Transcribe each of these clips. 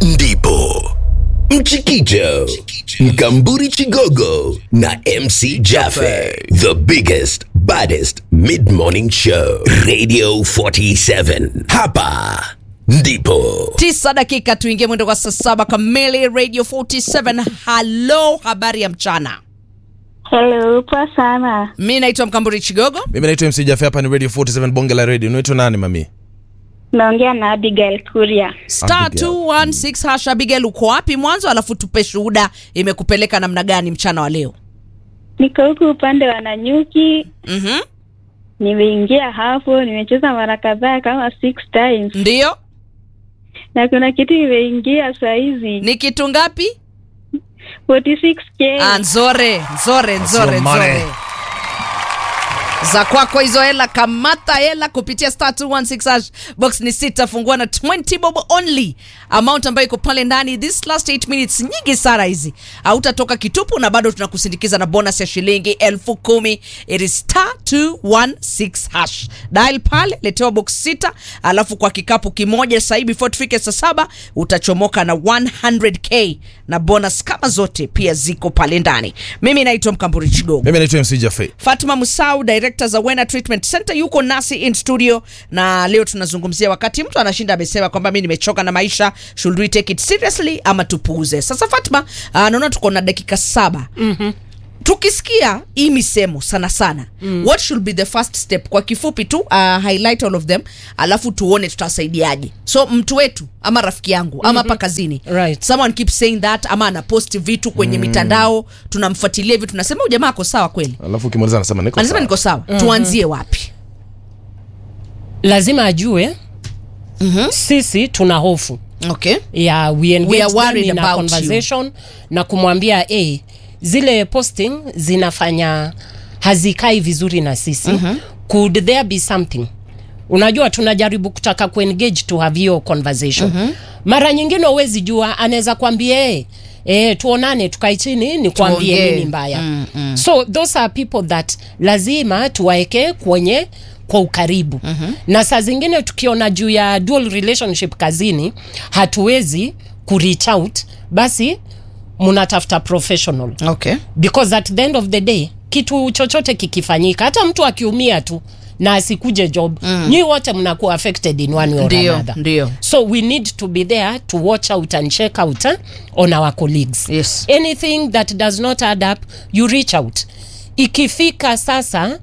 ndipo Mchikicho, Mkamburi Chigogo na MC Jaffe. The biggest, baddest mid-morning show. Radio 47. Hapa ndipo. tisa dakika tuingie mwendo kwa saa saba kamili radio 47 halo habari ya mchana Hello, poa sana. mi naitwa mkamburi chigogo mimi naitwa mc jafe hapa ni radio 47 bonge la radio unaitwa nani mami Naongea na Abigail Kuria. star Abigail. 216 hash abigail uko wapi mwanzo alafu tupe shuhuda imekupeleka namna gani mchana wa leo Niko huku upande wa Nanyuki, mm-hmm. nimeingia hapo, nimecheza mara kadhaa kama six times, ndiyo na kuna kitu imeingia saa hizi ni kitu ngapi 46k. Ah, nzore nzore nzore your money. nzore za kwako hizo hela kamata hela kupitia star 216 hash box ni sita fungua na 20 bob only amount ambayo iko pale ndani this last 8 minutes nyingi sana hizi hautatoka kitupu na bado tunakusindikiza na bonus ya shilingi elfu kumi it is star 216 hash dial pale letewa box sita alafu kwa kikapu kimoja sahii before tufike saa saba utachomoka na 100k na bonus kama zote pia ziko pale ndani mimi naitwa mkamburi chigogo mimi naitwa mc jafe Fatma Musau, director za Wena Treatment Center, yuko nasi in studio, na leo tunazungumzia wakati mtu anashinda amesema kwamba mi nimechoka na maisha, should we take it seriously ama tupuuze? Sasa Fatma, uh, naona tuko na dakika saba mm-hmm. tukisikia hii misemo sana sana mm. what should be the first step kwa kifupi tu uh, highlight all of them alafu tuone tutasaidiaje so mtu wetu ama rafiki yangu ama hapa kazini Right. someone keeps saying that ama anaposti vitu kwenye mm. mitandao tunamfuatilia hivi tunasema huyu jamaa ako sawa kweli alafu ukimaliza anasema niko anasema sawa. niko sawa mm-hmm. tuanzie wapi lazima ajue mm-hmm. sisi tuna hofu okay ya we engage We are worried them in a about conversation na kumwambia hey, zile posting zinafanya hazikai vizuri na sisi mm-hmm. could there be something unajua tunajaribu kutaka kuengage to have hiyo conversation mm-hmm. mara nyingine uwezi jua anaweza kwambia hey, Eh, tuonane tukae chini ni kuambie Tuongee. nini mbaya mm, mm. so those are people that lazima tuwaeke kwenye kwa ukaribu mm-hmm. na saa zingine tukiona juu ya dual relationship kazini hatuwezi kureach out basi mnatafuta professional okay because at the end of the day kitu chochote kikifanyika hata mtu akiumia tu na asikuje job mm. nyi wote mnakuwa affected in one way or Ndio, another ndio. so we need to be there to watch out and check out eh, on our colleagues Yes. anything that does not add up you reach out ikifika sasa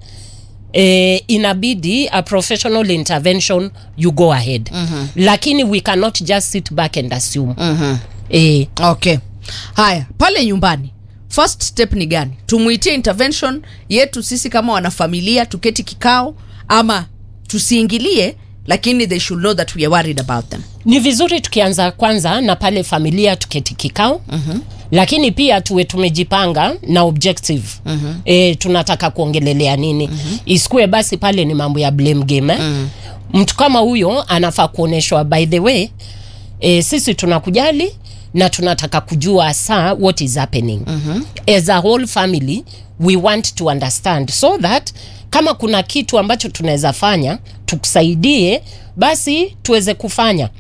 eh, inabidi a professional intervention you go ahead mm-hmm. lakini we cannot just sit back and assume mm-hmm. eh, okay haya pale nyumbani first step ni gani tumwitie intervention yetu sisi kama wanafamilia tuketi kikao ama tusiingilie lakini they should know that we are worried about them ni vizuri tukianza kwanza na pale familia tuketi kikao mm-hmm. lakini pia tuwe tumejipanga na objective mm-hmm. e, tunataka kuongelelea nini mm-hmm. isikue basi pale ni mambo ya blame game eh? mm-hmm. mtu kama huyo anafaa kuonyeshwa by the way e, sisi tunakujali na tunataka kujua saa what is happening mm-hmm. as a whole family we want to understand so that kama kuna kitu ambacho tunaweza fanya tukusaidie basi tuweze kufanya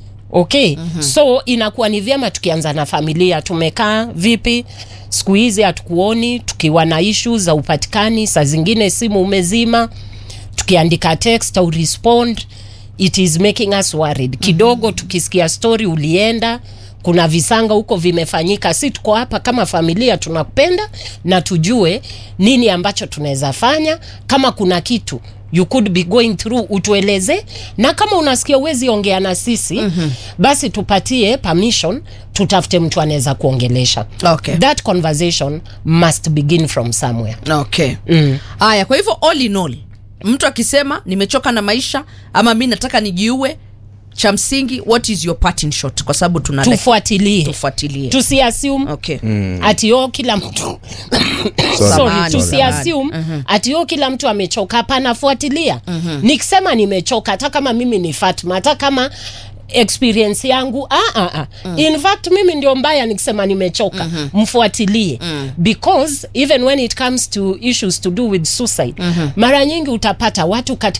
okay mm-hmm. so inakuwa ni vyema tukianza na familia tumekaa vipi siku hizi hatukuoni tukiwa na ishu za upatikani saa zingine simu umezima tukiandika text au respond it is making us worried kidogo mm-hmm. tukisikia story ulienda kuna visanga huko vimefanyika si tuko hapa kama familia tunakupenda na tujue nini ambacho tunaweza fanya kama kuna kitu you could be going through utueleze na kama unasikia uwezi ongea na sisi mm-hmm. basi tupatie permission tutafute mtu anaweza kuongelesha Okay. that conversation must begin from somewhere okay haya kwa hivyo all in all mtu akisema nimechoka na maisha ama mi nataka nijiue cha msingi what is your parting shot kwa sababu tuna tufuatilie tufuatilie tusiassume okay ati o kila mtu sorry, Samahani, tusiassume ati o kila mtu amechoka hapana fuatilia nikisema nimechoka hata kama mimi ni fatma hata kama experience yangu ah, ah, ah. Mm. in fact mimi ndio mbaya nikisema nimechoka mm-hmm. mfuatilie mm. because even when it comes to issues to do with suicide mm-hmm. mara nyingi utapata watu katika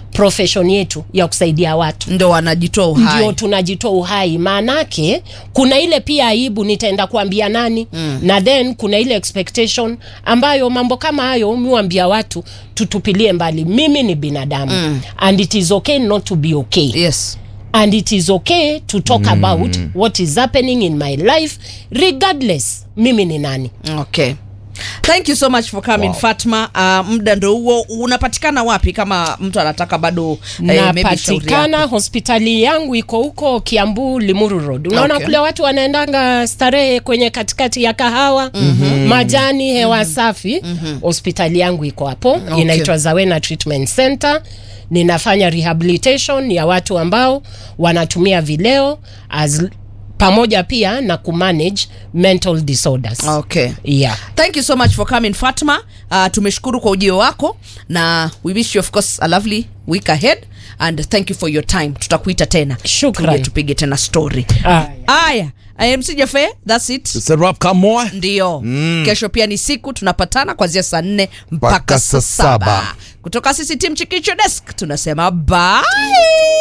profession yetu ya kusaidia watu ndo wanajitoa uhai ndio tunajitoa uhai maanake kuna ile pia aibu nitaenda kuambia nani mm. na then kuna ile expectation ambayo mambo kama hayo miwambia watu tutupilie mbali mimi ni binadamu mm. and it is okay not to be okay yes and it is okay to talk mm. about what is happening in my life regardless mimi ni nani okay thank you so much for coming wow. fatma uh, muda ndo huo unapatikana wapi kama mtu anataka bado eh, maybe shauri napatikana yako? hospitali yangu iko huko kiambu limuru road unaona Okay. okay. kule watu wanaendanga starehe kwenye katikati ya kahawa mm-hmm. majani hewa mm-hmm. safi hospitali yangu iko hapo Okay. inaitwa zawena treatment center ninafanya rehabilitation ya watu ambao wanatumia vileo as, pamoja pia na kumanage mental disorders okay yeah. thank you so much for coming fatma uh, tumeshukuru kwa ujio wako na we wish you of course a lovely week ahead and thank you for your time tutakuita tena Shukran. Tuje tupige tena story Ah. aya mc jafe thats it It's a wrap, come on. ndio mm. kesho pia ni siku tunapatana kuanzia saa nne mpaka Mpaka saa saa saba. saba kutoka sisi tim chikicho desk tunasema bye